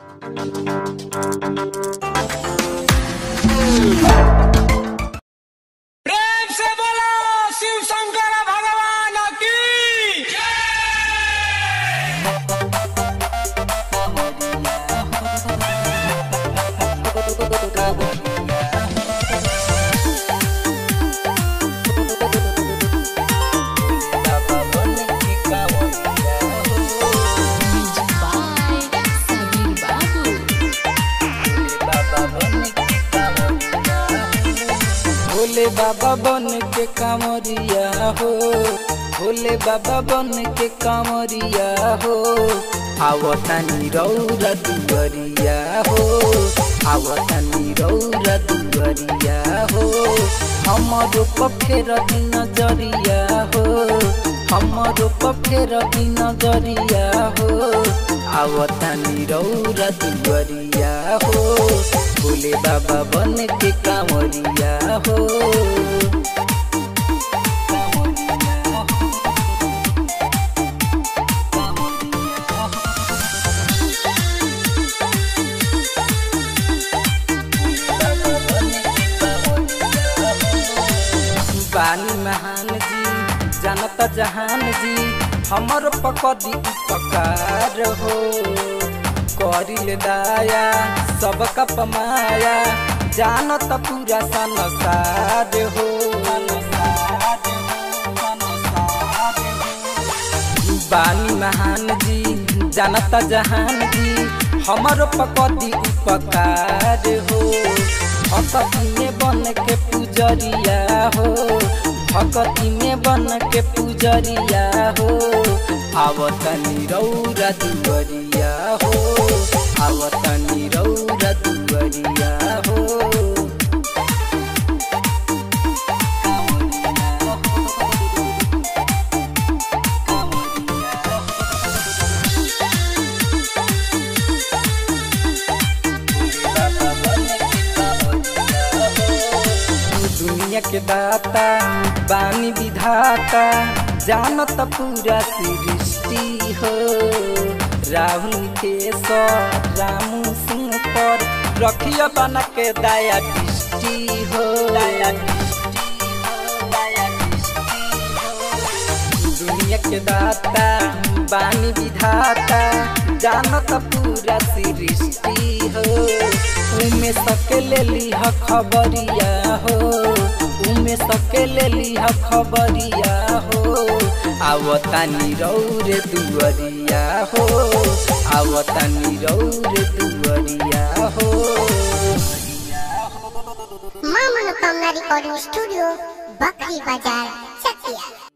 प्रेम से बोलो शिव शंकर भगवान की by Sabir Babu. भोले बाबा बन के कांवरिया हो भोले बाबा बन के कांवरिया हो आवतानी रौरा दुवरिया हो आवतानी रौरा दुवरिया हो हमरो पफेर नजरिया हो हमरो पफेर नजरिया हो आवतानी रौरा दुवरिया हो भोले बाबा बन के कांवरिया हो बानी महान जी जानता जहान जी हमर पकड़ी उपकार हो करिल दाया सबका पमाया जानत पूरा संसार हो बानी महान जी जानता जहान जी हमर पकड़ी उपकार हो भक्ति में बन के पुजरिया हो भक्ति में बन के पुजरिया हो आवतनी रौरा दुवरिया हो आवतनी रौरा दुवरिया हो दुनिया के दाता बानी विधाता जानत पूरा सृष्टि हो राहुल के रामू सिंह पर रखिया बना के दया दृष्टि हो दया दुनिया के दाता बानी विधाता जानत पूरा सृष्टि हो उमे सके ले लीह खबरिया हो उमे सके ले लीह खबरिया हो आवतानी रौरे दुवरिया हो आवतानी रौरे दुवरिया हो मां मनोकामना रिकॉर्डिंग स्टूडियो बकरी बाजार चकिया